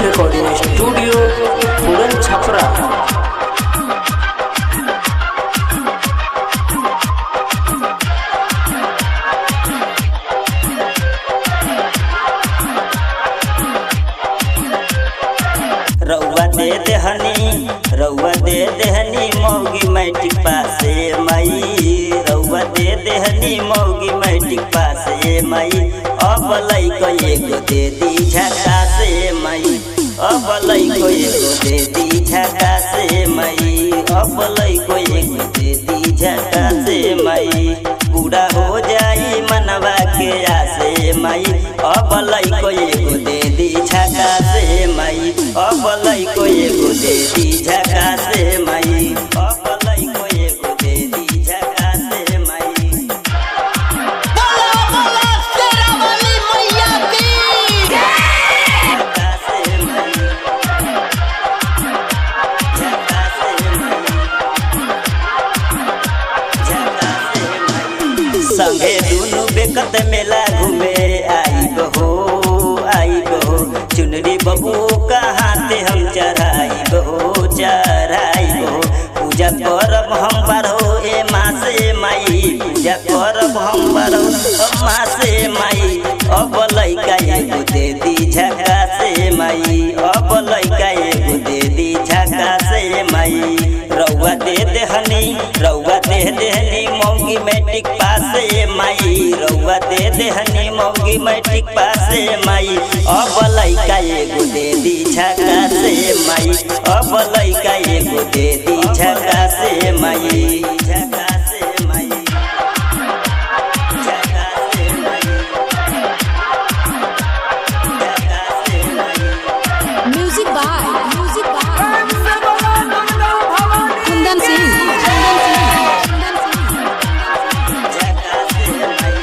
recording studio पूरन छपरा रउआ दे देहनी रउआ दे देहनी मौगी मैट्रिक पासे मई रउआ दे देहनी मौगी मैट्रिक पासे मई अब लइको एगो दे दी झका से मई अब लइको एगो दे दी झका से मई अब लइको एगो दे दी झका से मई पूरा हो जाई मनवा के आसे मई अब लइको एगो दे दी झका से मई अब लइको एगो दे दी झका से मई अब लइको एगो दे दी झका से मई बोला बोला तेरा वाली मैया की झका से मई झका से मई झका से मई संगे दुनु बेकत मेला घूमे आई बहो आई बहो चुनरी बबू कहाँ से हम चढ़ाई बहो चढ़ाई बहो पूजा करब हम बारहो ए माँ से माई पूजा करब हम बारहो माँ से माई अब लइका एगो दे दी झका से माई अब लइका एगो दे दी झका से माई रउआ दे देहनी रउआ दे देहनी मौगी मैट्रिक पासे माई रउआ दे देहनी मौगी मैट्रिक पासे माई अब लइका एगो दे दी झका से माई अब लइका एगो दे दी झका से माई झका से माई झका से माई झका से माई music by music by Kundan Singh Kundan Singh झका से माई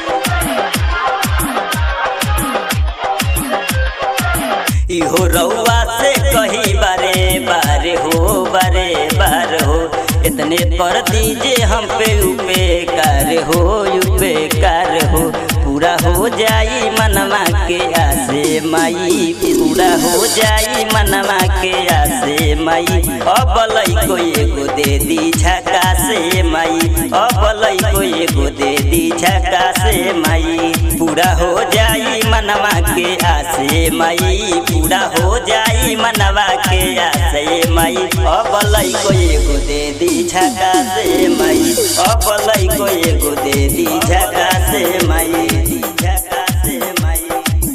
इहो रउआ से कही बारे बारे हो बारे बार हो इतने कर दीजिए हम पे उपकार हो उपकार हो पूरा हो जाई मनवा के आसे माई पूरा हो जाई मनवा के आसे माई अब लइको एगो दे दी झका से माई अब लइको एगो दे दी झका से माई पूरा हो जाई मनवा के आसे माई पूरा हो जाई मनवा के आसे माई अब लइको एगो दे दी झका से माई अब लइको एगो दे दी झका से माई झका से माई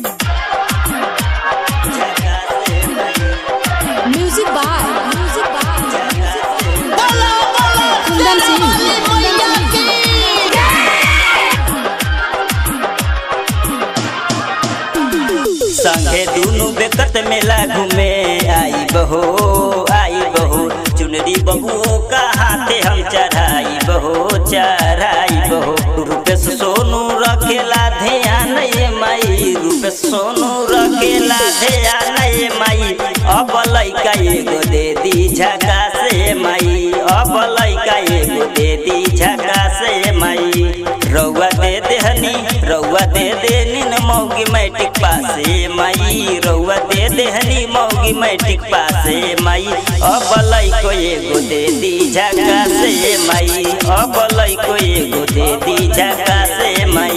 झका से माई म्यूजिक बाय म्यूजिक बाय बोला बोला कुंदन सिंह वाली मैया की संगे दुनु बेकत मेला घूमे आई बहो आई बहो चुनरी बहू कहाँ ते हम चढ़ाई बहो चढ़ाई बहो रूपेश सोनू रखेला ध्यान ये माई रूपेश सोनू रखेला ध्यान ये माई अब लइका एगो दे दी झका से माई अब लइका एगो दे दी झका से माई रउआ दे देहनी रउआ दे देनी न मौगी मैट्रिक पासे माई रउआ दे देहनी मौगी मैट्रिक पासे माई अब लइको एगो दे दी झका से माई अब लइको एगो दे दी झका से माई